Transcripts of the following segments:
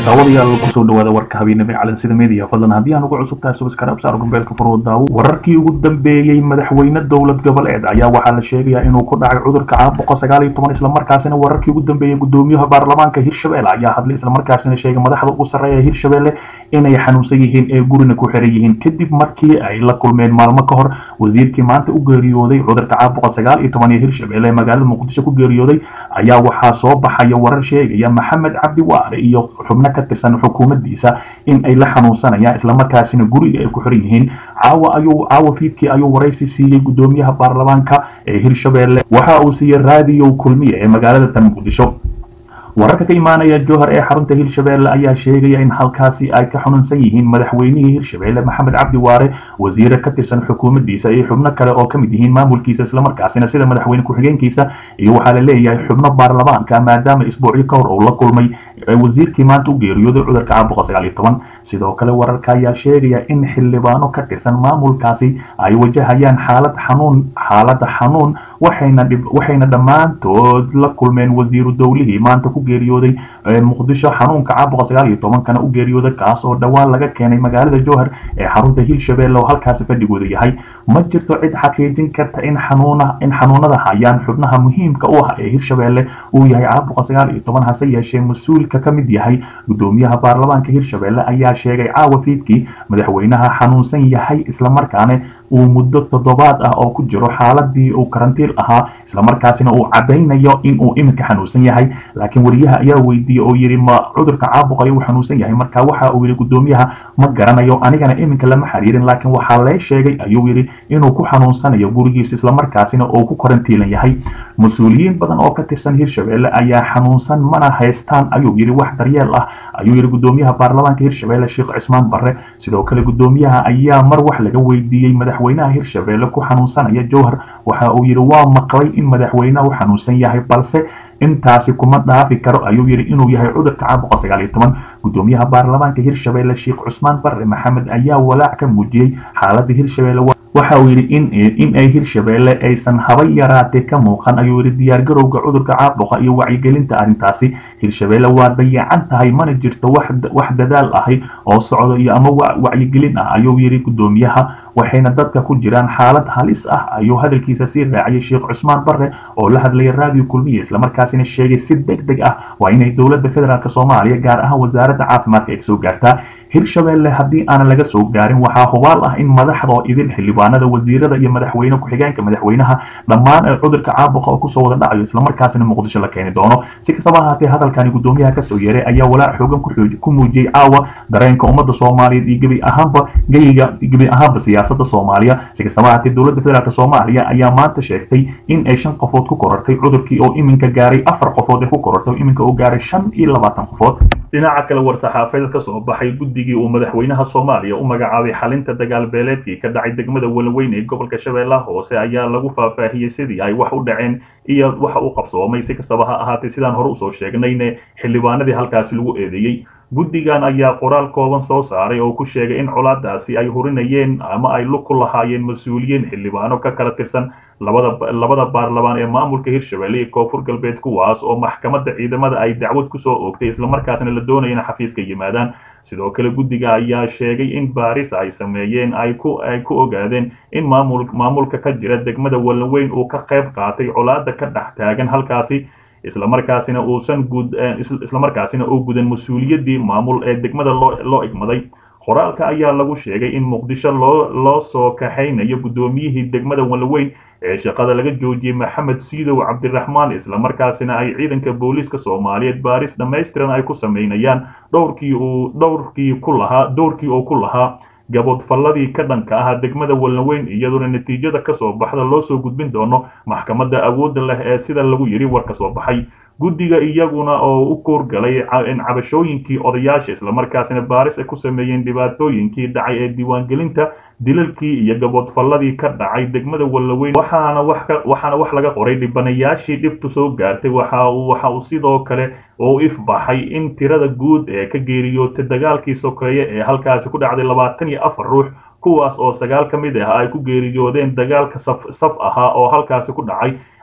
daawadayaal kusoo dhawaada warka habeenimo calansida media fadlan haddii aan ugu cusub tahay subscribe saar gombeelka furwo daawo wararkii ugu dambeeyey madaxweyne dowlad goboleed ayaa waxaa la sheegayaa inuu ku dhacay cudurka caabuqa sagaal iyo toban islamarkaasina wararkii ugu dambeeyey gudoomiyaha baarlamaanka hirshabelle ayaa hadlay islamarkaasina sheegay madaxda ugu sarreeya hirshabelle inay xanuunsan yihiin ee gurina ku xiran yihiin kadib markii ay la kulmeen maalmo ka hor wasiirkii maanta u geeriyooday cudurka caabuqa sagaal iyo toban ee hirshabelle ee magaalada muqdisho ku geeriyooday ayaa waxaa soo baxaya warar sheegaya maxamed cabdi waare iyo xubno ka tirsan xukuumaddiisa in ay la xanuunsanayaan islamarkaasina guriga ay ku xiran yihiin caawa ayuu caawa fiidkii ayuu waraysi siiyey gudoomiyaha baarlamaanka ee hirshabelle waxa uu siiyey raadiyo kulmiye ee magaalada tan muqdisho wararka ka imaanaya jowhar ee xarunta hirshabelle ayaa sheegaya in halkaasi ay ka xanuunsan yihiin madaxweynihii hirshabelle maxamed cabdi waare wasiire ka tirsan xukuumaddiisa iyo xubno kale oo ka mid yihiin maamulkiisa islamarkaasina sida madaxweyne ku-xigeenkiisa iyo waxaa la leeyahay xubno baarlamaanka maadaama isbuucyo ka hor uu la kulmay wasiirkii maanta u geeriyooday cudurka caabuqa sagaal iyo toban sidoo kale wararka ayaa sheegaya in xildhibaano ka tirsan maamulkaasi ay wajahayaan xaalad xanuun xaalada xanuun waxayna waxayna dhammaantood la kulmeen wasiiru dowlihii maanta ku geeriyooday muqdisho xanuunka caabuqa sagaal iyo tobankana u geeriyooday kaas oo dhowaan laga keenay magaalada jowhar ee xarunta hirshabelle oo halkaasi fadhigooda yahay ma jirto cid xaqiijin karta in xanuuna in xanuunada hayaan xubnaha muhiimka u ah ee hirshabelle uu yahay caabuqa sagaal iyo toban hase yeeshee mas-uulka ka mid yahay gudoomiyaha baarlamaanka hirshabelle ayaa sheegay caawa fiidkii madaxweynaha xanuunsan yahay islamarkaana uu muddo toddobaad ah oo ku jiro xaaladii uu karantiil ahaa islamarkaasina uu cadaynayo in uu iminka xanuunsan yahay laakiin wariyaha ayaa weydiiyey oo yidhi ma cudurka caabuqa ayuu xanuunsan yahay marka waxa uu yidhi gudoomiyaha ma garanayo anigana iminka lama xiriirin laakiin waxaa lee sheegay ayuu yidhi inuu ku xanuunsanayo gurigiisa islamarkaasina uu ku karantiilan yahay mas-uuliyiin badan oo ka tirsan hirshabelle ayaa xanuunsan mana haystaan ayuu yidhi wax daryeel ah ayuu yidhi gudoomiyaha baarlamaanka hirshabelle sheekh cismaan barre sidoo kale gudoomiyaha ayaa mar wax laga weydiiyey madaxweynaha hirshabelle ku xanuunsanaya jowhar waxa uu yidhi waa maqlay in madaxweynaha u xanuunsan yahay balse intaasi kuma dhaafi karo ayuu yidhi inuu yahay cudurka caabuqa sagaal iyo toban gudoomiyaha baarlamaanka hirshabelle sheekh cusmaan barre maxamed ayaa walaac ka muujiyey xaaladda hirshabelle waxa uu yidhi in in ay hirshabelle aysan haba yaraatee ka muuqan ayuu yidhi diyaargarowga cudurka caabuqa iyo wacyigelinta arrintaasi hirshabelle waa dayacan tahay mana jirto wax dadaal ahi oo socdo iyo ama wacyigelin ah ayuu yidhi gudoomiyaha waxayna dadka ku jiraan xaalad halis ah ayuu hadalkiisa sii raaciyay sheekh cusmaan barre oo la hadlaya raadiyo kulmiye islamarkaasina sheegay si deg deg ah waa inay dowladda federaalk soomaaliya gaar ahaan wasaaradda caafimaadka ay soo gaartaa hirshabelle haddii aanan laga soo gaarin waxaa hubaal ah in madaxda oo idin xildhibaanada wasiirada iyo madaxweyne ku-xigeenka madaxweynaha dhammaan ee cudurka caabuqa oo kusoo wada dhacayo islamarkaasina muqdisho la keeni doono si kastaba ahaatee hadalkani gudoomiyaha kasoo yeeray ayaa walaac xoogan ku muujiyey caawa dareenka ummadda soomaaliyeed iyo gebi ahaanba geyiga gebi ahaanba siyaasada soomaaliya si kastaba ahaatee dowladda federaalk soomaaliya ayaa maanta sheegtay in ay shan qofood ku korortay cudurkii oo iminka gaaray afar qofood ee ku korortay iminka oo gaaray shan iyo labaatan qofood dhinaca kale war-saxaafeed ka soo baxay guddigii uu madaxweynaha soomaaliya u magacaabay xalinta dagaal beeleedkii ka dhacay degmada walaweyn ee gobolka shabeellaha hoose ayaa lagu faahfaahiyey sidii ay wax u dhaceen iyo waxa uu qabsoomay si kastaba ha ahaatee sidaan hore usoo sheegnayne xildhibaanadii halkaasi lagu eedeeyey guddigan ayaa qoraal kooban soo saaray oo ku sheegay in colaadaasi ay hurinayeen ama ay lug ku lahaayeen mas-uuliyiin xildhibaano ka kala tirsan labada labada baarlamaan ee maamulka hirshabelle iyo koonfur galbeed kuwaas oo maxkamadda ciidamada ay dacwad kusoo oogtay islamarkaasna la doonaya in xafiiska yimaadaan sidoo kale guddiga ayaa sheegay in baaris ay sameeyeen ay ku ay ku ogaadeen in maamul maamulka ka jira degmada walaweyn uu ka qayb qaatay colaada ka dhex taagan halkaasi islamarkaasina uusan gud islamarkaasina uu gudan mas-uuliyaddii maamul ee degmada loo loo igmaday qoraalka ayaa lagu sheegay in muqdisho loo loo soo kaxaynayo guddoomiyihii degmada walaweyn ee shaqada laga joojiyey maxamed siidow cabdiraxmaan islamarkaasina ay ciidanka booliiska soomaaliyeed baaris dhammaystiran ay ku sameynayaan dhowrkii uu dhowrkii ku lahaa dhowrkii oo ku lahaa gaboodfalladii ka dhanka ahaa degmada walaweyn iyaduna natiijada kasoo baxda loo soo gudbin doono maxkamadda awoodda leh ee sida lagu yidhi war ka soo baxay guddiga iyaguna oo u koorgalay cabashooyinkii odayaasha islamarkaasina baaris ay ku sameeyeen dhibaatooyinkii dhacay ee diiwaangelinta dilalkii iyo gaboodfalladii ka dhacay degmada walaweyn waxaana wax ka waxaana wax laga qoray dhibanayaashii dhibtu soo gaartay waxa uu waxa uu sidoo kale oo ifbaxay in tirada guud ee ka geeriyootay dagaalkii sokeeye ee halkaasi ku dhacday labaatan iyo afar ruux kuwaas oo sagaal ka mid ah ay ku geeriyoodeen dagaalka saf saf ahaa oo halkaasi ku dhacay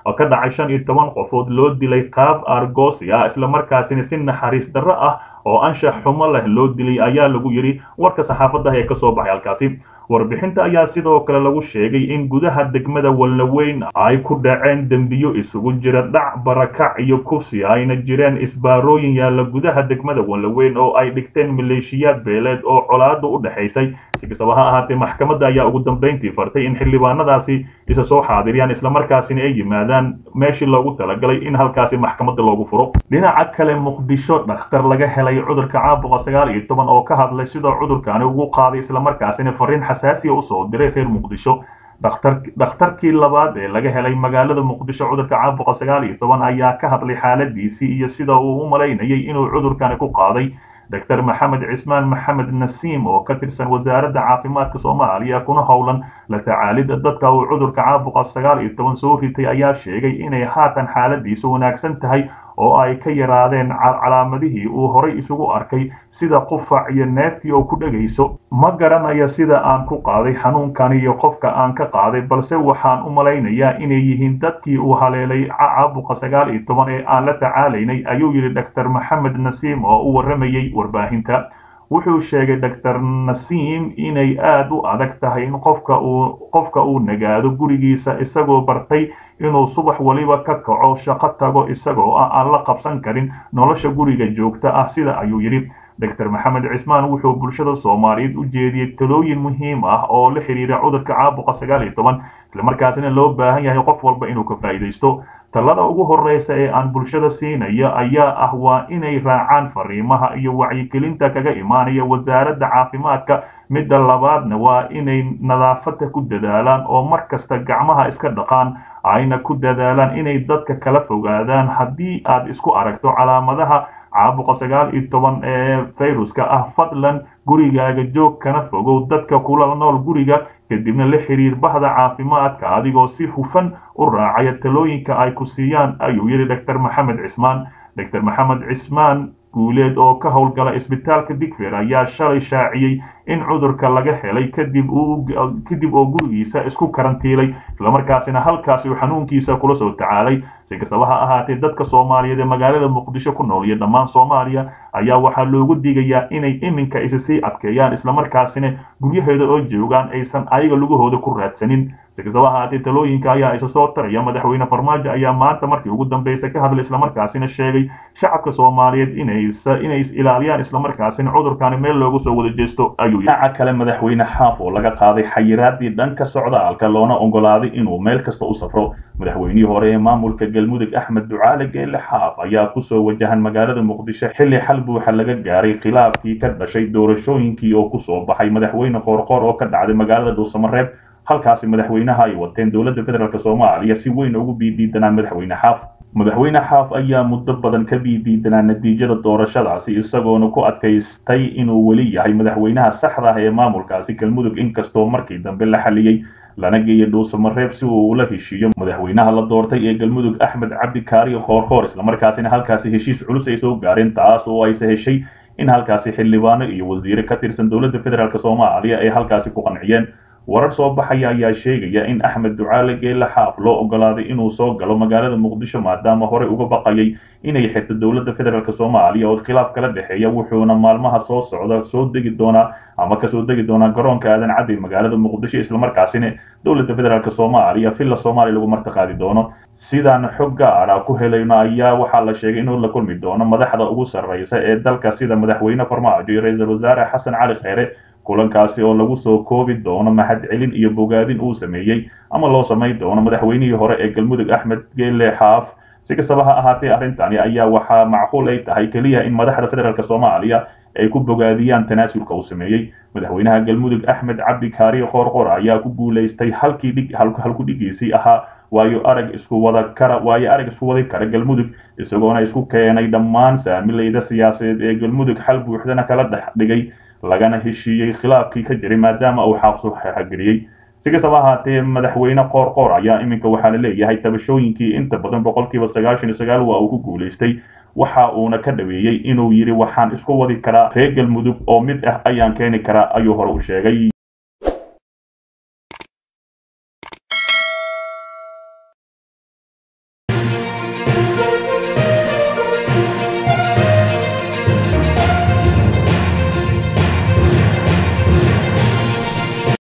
oo ka dhacay shan iyo toban qofood loo dilay qaab argosi ah islamarkaasina si naxariis darro ah oo anshax xumo leh loo dilay ayaa lagu yidhi warka saxaafadda ee kasoo baxay halkaasi warbixinta ayaa sidoo kale lagu sheegay in gudaha degmada walnaweyn ay ku dhaceen dembiyo isugu jira dhac barakac iyo kufsi ayna jireen isbaarooyin yaalla gudaha degmada walnaweyn oo ay dhigteen maleeshiyaad beeleed oo colaadu u dhexaysay si kastaba ha ahaatee maxkamadda ayaa ugu dambayntii fartay in xildhibaanadaasi isa soo xaadiriyaan islamarkaasina ay yimaadaan meeshii loogu talagalay in halkaasi maxkamadda loogu furo dhinaca kale muqdisho dhakhtar laga helay cudurka caabuqa sagaal iyo toban oo ka hadlay sidoo cudurkaani ugu qaaday islamarkaasina fariin xasaasiya usoo diray reer muqdisho dhakhtarkii labaad ee laga helay magaalada muqdisho cudurka caabuqa sagaal iyo toban ayaa ka hadlay xaaladiisii iyo sida uu u malaynayay inuu cudurkani ku qaaday doctor maxamed cismaan maxamed nasiim oo ka tirsan wasaaradda caafimaadka soomaaliya kuna howlan la tacaalidda dadka uu cudurka caabuqa sagaal iyo toban soo ritay ayaa sheegay inay haatan xaaladiisu wanaagsan tahay oo ay ka yaraadeen calaamadihii uu horay isugu arkay sida qufac iyo neeftii oo ku dhegayso ma garanayo sida aan ku qaaday xanuunkan iyo qofka aan ka qaaday balse waxaan u malaynayaa inay yihiin dadkii uu haleelay caabuqa sagaal iyo toban ee aan la tacaalaynay ayuu yidhi doctor maxamed nasiim oo u warramayay warbaahinta wuxuu sheegay doctor nasiim inay aada u adag tahay in qofka uu qofka uu nagaado gurigiisa isagoo bartay inuu subax waliba ka kaco shaqo tago isagoo ah aan la qabsan karin nolosha guriga joogta ah sida ayuu yidhi doctor maxamed cismaan wuxuu bulshada soomaaliyeed u jeediyey talooyin muhiim ah oo la xidhiira cudurka caabuqa sagaal iyo toban islamarkaasina loo baahan yahay qof walba inuu ka faa'iidaysto talada ugu horreysa ee aan bulshada siinaya ayaa ah waa inay raacaan fariimaha iyo wacyigelinta kaga imaanaya wasaaradda caafimaadka midda labaadna waa inay nadaafadda ku dadaalaan oo mar kasta gacmaha iska dhaqaan ayna ku dadaalaan inay dadka kala fogaadaan haddii aad isku aragto calaamadaha caabuqa sagaal iyo toban ee fayruska ah fadlan gurigaaga joog kana fogow dadka kula nool guriga kadibna la xiriir bahda caafimaadka adigoo si hufan u raacaya talooyinka ay ku siiyaan ayuu yidhi doctor maxamed cismaan doctor maxamed cismaan guuleed oo ka howlgala isbitaalka digfer ayaa shalay shaaciyey in cudurka laga helay kadib kadib oo gurigiisa isku karantiilay islamarkaasina halkaasi uu xanuunkiisa kula soo tacaalay si kastaba ha ahaatee dadka soomaaliyeed ee magaalada muqdisho ku nool iyo dhammaan soomaaliya ayaa waxaa loogu digayaa inay iminka isa sii adkeeyaan islamarkaasina guryaheeda oo joogaan aysan ayaga lugahooda ku raadsanin si kastaba ahaatee talooyinka ayaa isa soo taraya madaxweyne farmaajo ayaa maanta markii ugu dambeysay ka hadlay islamarkaasina sheegay shacabka soomaaliyeed inay is ilaaliyaan islamarkaasina cudurkani meel loogu soo wada jeesto ayuu dhinaca kale madaxweyne xaaf oo laga qaaday xayiraadii dhanka socdaalka loona ogolaaday inuu meel kasta u safro madaxweynihii hore ee maamulka galmudug axmed ducaale geelle xaaf ayaa kusoo wajahan magaalada muqdisho xilli xal buuxa laga gaaray khilaafkii ka dhashay doorashooyinkii oo kusoo baxay madaxweyne qoorqoor oo ka dhacday magaalada dhuusamareeb halkaasi madaxweynaha ay wateen dowladda federaalk soomaaliya si weyn ugu biidiidanaa madaxweyne xaaf madaxweyne xaaf ayaa muddo badan ka biidiidanaa natiijada doorashadaasi isagoona ku adkaystay inuu weli yahay madaxweynaha saxda ah ee maamulkaasi galmudug inkastoo markii dambe la xaliyey lana geeyey dhuusamareeb si uu ula heshiiyo madaxweynaha la doortay ee galmudug axmed cabdi kaariyo khoorkhoor islamarkaasina halkaasi heshiis culus ay soo gaareen taas oo ayse heshay in halkaasi xildhibaano iyo wasiire ka tirsan dowladda federaalk soomaaliya ay halkaasi ku qanciyeen warar soo baxaya ayaa sheegaya in axmed ducaale geelle xaaf loo ogolaaday inuu soo galo magaalada muqdisho maadaama horey uga baqayay inay xirto dowladda federaalk soomaaliya oo khilaaf kala dhexeeya wuxuuna maalmaha soo socda soo degi doonaa ama kasoo degi doonaa garoonka aadan caddi magaalada muqdisho islamarkaasina dowladda federaalk soomaaliya villa soomaaliya lagu martiqaadi doono sidaan xog gaara ku helayno ayaa waxaa la sheegay inuu la kulmi doono madaxda ugu sarreysa ee dalka sida madaxweyne farmaajo iyo ra-iisul wasaare xasan cali kheyre kulankaasi oo lagu soo koobi doono mahadcelin iyo bogaadin uu sameeyey ama loo samayn doono madaxweynihii hore ee galmudug axmed geelle xaaf si kastaba ha ahaatee arrintani ayaa waxaa macquul ay tahay keliya in madaxda federaalk soomaaliya ay ku bogaadiyaan tanaasulka uu sameeyey madaxweynaha galmudug axmed cabdi kaariyo qoorqor ayaa ku guulaystay halkii dhig halku dhigiisii ahaa waayo arag isku wada kara waayo arag isku wadi kara galmudug isagoona isku keenay dhammaan saamilayda siyaasadeed ee galmudug xal buuxdana kala dhex dhigay lagana heshiiyey khilaafkii ka jiray maadaama uu xaaqsu xerxageliyey si kastaba ahaatee madaxweyne qoorqoor ayaa iminka waxaa la leeyahay tabashooyinkii inta badan boqolkiiba sagaashan iyo sagaal waa uu ku guulaystay waxa uuna ka dhaweeyey inuu yidhi waxaan isku wadi karaa reer galmudug oo mid ah ayaan keeni karaa ayuu hore u sheegay